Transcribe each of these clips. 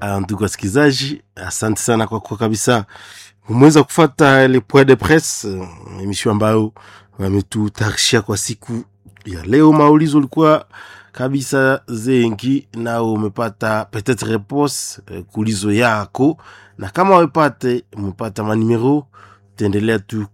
ndugu wasikilizaji, asante sana kwa kwa kabisa umeweza kufata le point de presse, emission ambayo wametutayarishia kwa siku ya leo. Maulizo ulikuwa kabisa zengi, nao umepata peut-être réponse eh, kulizo yako, na kama wepate umepata manimero taendelea tu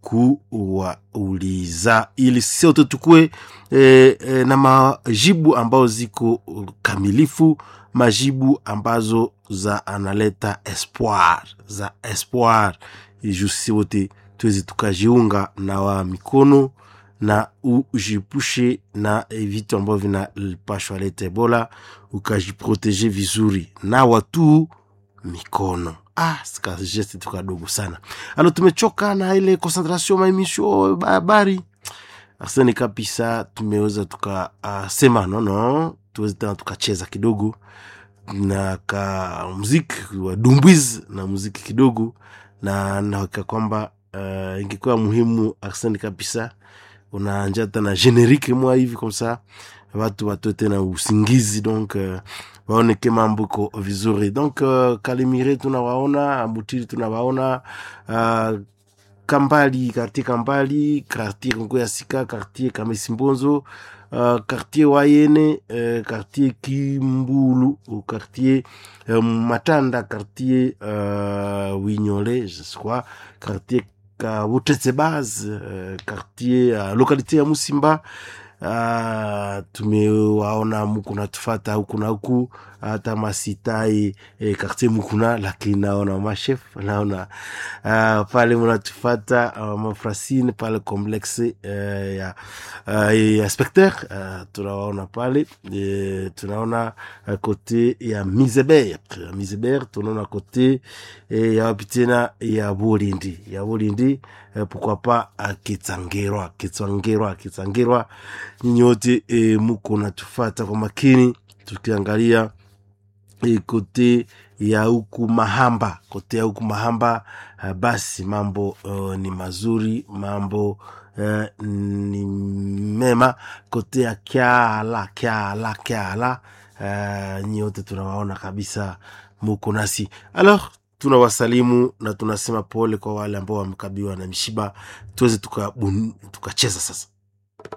kuwauliza ili sote tukue e, e, na majibu ambayo ziko kamilifu, majibu ambazo za analeta espoir za espoir, jusi wote tuweze tukajiunga na wa mikono na ujipushe na vitu ambavyo vinapashwa leta Ebola, ukajiproteje vizuri na watu mikono ah, geste tu kadogo sana. Alo, tumechoka na ile concentration maemisho habari asani kabisa, tumeweza tukasema uh, nono, tuweze tena tukacheza kidogo na ka muziki wa dumbwiz na muziki kidogo, na naweka kwamba uh, ingekuwa muhimu asani kabisa unaanja tena generique mwa hivi komsa watu watoe tena usingizi donc uh, waoneke mambo iko vizuri donc uh, Kalemire tunawaona, Mutiri tunawaona uh, Kambali, quartier Kambali, quartier Kongo ya Sika, quartier Kamesi Mbonzo, uh, quartier Wayene, uh, quartier Kimbulu, quartier uh, Matanda, quartier uh, Wignole, je crois, quartier Kabutetse Base, uh, quartier uh, localité ya Musimba Uh, tumewaona muku natufata huku na huku hata masitai eh, kartier mukuna, lakini naona mashef naona uh, pale munatufata uh, mafrasine pale complexe uh, ya, uh, ya specter uh, tunawaona pale uh, tunaona uh, kote ya miseber miseber tunaona kote uh, ya wapi tena ya bolindi ya bolindi uh, pourquoi pas uh, kitsangerwa kitsangerwa kitsangerwa nyinyi wote e, muko natufata kwa makini, tukiangalia e, kote ya huku Mahamba, kote ya huku Mahamba uh, basi mambo uh, ni mazuri, mambo uh, ni mema. Kote ya Kyala, Kyala, Kyala uh, nyinyi wote tunawaona kabisa, muko nasi alors tunawasalimu na tunasema pole kwa wale ambao wamekabiwa na mishiba, tuweze tukacheza tuka sasa